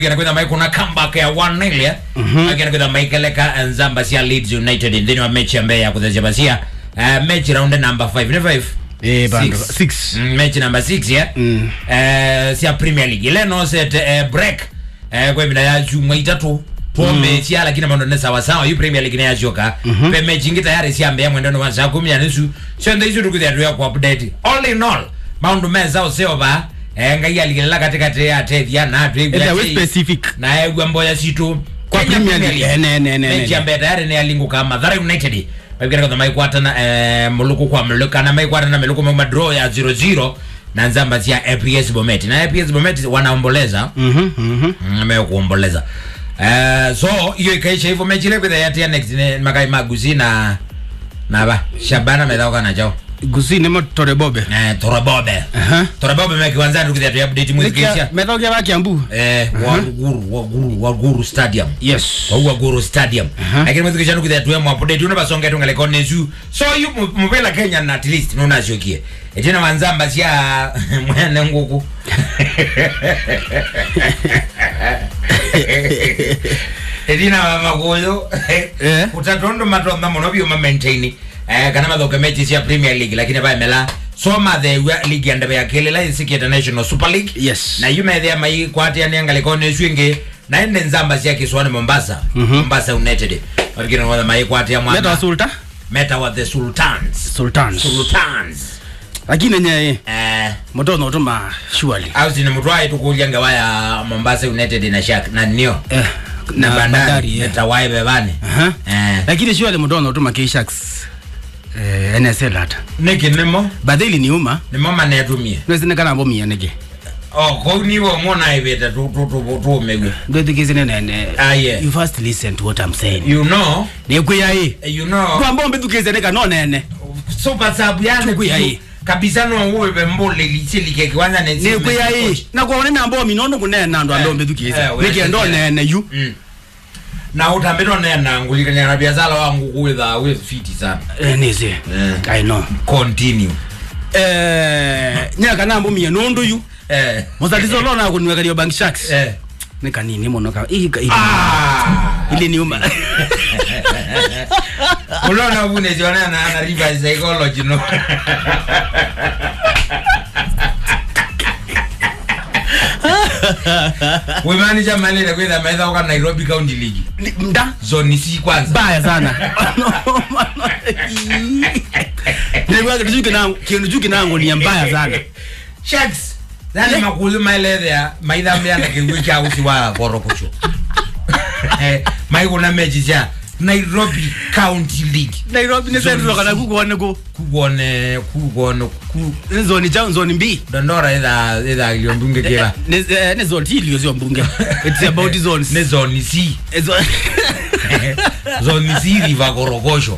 Gonna kwenda mai kuna comeback ya 1-0 ya. Gonna kwenda mai keleka Nzamba sia Leeds United ndini wa mechi ambaye ya kuzesha basia. Uh, mechi round number 5 ni 5. Eh, bando. Six. Six. Mm, mechi number 6 ya. Mm. Eh, sia Premier League. Ile no set eh, break. Eh, kwa mina ya juma itatu. Po mechi ya lakini mando ne sawa sawa yu Premier League ne ya joka. Pe mechi ngi tayari sia mbea mwendo wa saa 10 ya nusu. Sio ndo hizo tukuja tu ya ku update. All in all, maundu meza usio ba. Eh, ngai aligelela katikati ya tethia na atu Enda we specific. na egwa mboya situ Kwa Premier League. Eh, ne, ne, ne, ne, mechi ne. ambaye tayari ni alinguka Mathare United babikira kwa maikwatana eh, muluku kwa muluka na maikwatana meluku mwa draw ya 0-0 na nzamba cia APS Bomet na APS Bomet wanaomboleza Mhm, mhm. ambayo kuomboleza eh, so hiyo ikaisha hivyo mechi ile kwa ya next ni makai maguzi na na ba Shabana medauka na chao Gusi nemo tore bobe. eh Torabobe Aha. Torabobe meki kwanza ndio kwa update mwezi kisha Methoge ba Kiambu. eh wa Guru wa Guru wa Guru Stadium Yes. wauwa goro stadium Aha. lakini mwezi kishanu kuthia tuwe mwapodeti una basonga tu ngale kone zu so yu mupela kenya na at least nuna shokie etina wanzamba sia mwene nguku etina makuyo Eh. utatondo matonda muno byo ma maintain eh kana mathoke mechi cia premier league lakini ba mela soma the league ya ndebe ya kile la isiki international super league Yes. na yume thea mai kwati ani angale kone swingi na ende nzamba cia kiswani Mombasa Mhm. Mombasa United wakina ngwa mai kwati ya Meta wa mwana Sulta. meta wa the Sultans Sultans. Sultans Lakini nye eh motono utuma surely. au sini mutwai tukulia ngawa ya Mombasa United na Shark na nio Eh. na bandari eh. meta wai bebani Aha. eh Lakini surely motono utuma K-Sharks. Eh, NSL hata. niki nimo Badhili ni uma. nimo manetumie Nwezi kana mbo miya nige. oh ko niwo mona ibeta tu tu tu tu mewe Ndo thikizine nene. Ah, yeah. You first listen to what I'm saying. you know Ni kuya hii. you know Kwa mbombe thikizine kana nene. super sub yani Tuku ya tu- hii. kabisa no uwe bembole lichilike kwanza ne Ni kuya hii. Na kwa nene ambo minondo kunena ndo Eh, ando mbethukize. eh, we- Nike ndo nene you. mm. na utambiro nena ngulikanya na biashara wangu kuweza we fiti sana Eh, nizi. Eh. I know. continue Eh, nyaka nambo miya nondo you. eh Muzalizo lona kunweka liyo bank sharks. eh Ni kanini mono ka. Ii ka. ah Ile ni uma. unaona bune ziona na na reverse psychology no we manager manile kwenda maitha kwa Nairobi County League Ni- Mda. zone si kwanza Baya sana. Nilikuwa kitu kinangu, kitu kinangu ni mbaya sana. Sharks yani makulu maeleze ya maitha mbya kiwi cha usi wa korokocho eh mai kuna mechi cha Nairobi County League Nairobi ni sentro kana kukuone ku. kuone kuone ku Nzoni cha nzoni mbi. dondora ida ida iliondunge kila Ne eh, ne zone hili sio mbunge. It's about zones. ne zone C Eh, zo- zone C riva korokosho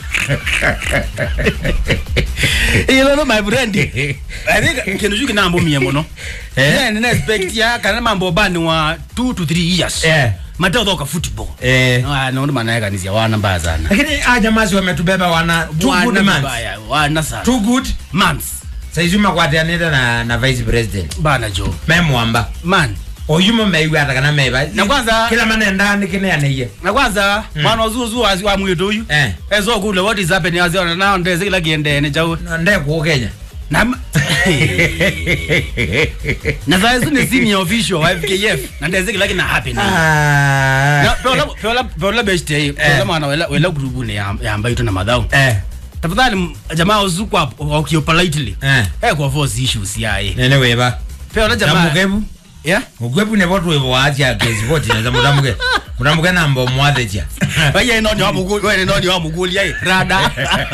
Ilo no my friend. I think kintu chuki nambo mie muno. Eh? Eh, nina expect ya kana mambo bani wa 2 to 3 years. eh Mateo thoka football. eh Ah, naona maana yake kanizia wana mbaya sana. lakini a jamaa si wametubeba wana two good Wana months mbaya, wana sana. two good months. saizi makwatianite na na vice president Bana jo. memwamba Man. oyumo meiwe ata kana meiva Na kwanza- kila manenda nikineaneiye Na kwanza mwana uzuzu wazi wa mwitu huyu. eh Ezo kule what is happening aziona nao ndeze kila kiende ne chao. ndekuo kenya Na na sasa hizo ni senior official wa FKF na ndeze kila kina happen. Na Ah. peola peola peola best eh peola mwana wela wela grupu ne ya ya ambayo tuna madhao. eh Tafadhali m- jamaa uzuku hapo wakio politely. eh Eh kwa force issues yae. nene weva Peola jamaa. tamukebu Yeah. ukwebu ne votu wevo wacha kezipoti naza mutamuke mutamuke nambo mwathecha Waya ino ni wa muguli, wewe ino ni wa muguli yae. Rada.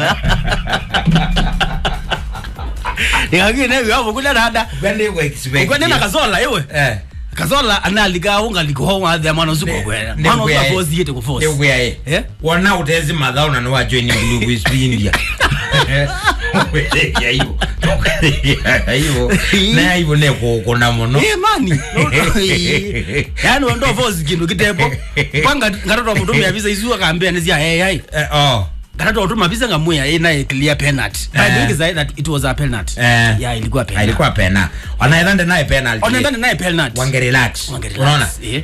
Nikagine wa muguli rada. kwende kwa expect Ukwende na kazola yewe. eh Kazola analiga unga liko wa the mwana zuko kwenda. Ne- Mwana ne- zuko force yete ku force. ndekuya ye Eh? wona utezi madhao na niwa join group is India ya hiyo hiyo na hiyo ne kukuna muno Eh mani. Yaani ndo force kindu kitepo. Panga ngatoto mutumia visa izu akaambia nizia hey hey. Eh, oh Gatatu utuma visa ngamuya ina a clear penalty. But Eh. the thing is that that it was a penalty. Eh. Yeah, ilikuwa penalty. alikuwa pena wanaendande naye penalty Onaendana naye penalty. wange relax Wange relax, unaona eh.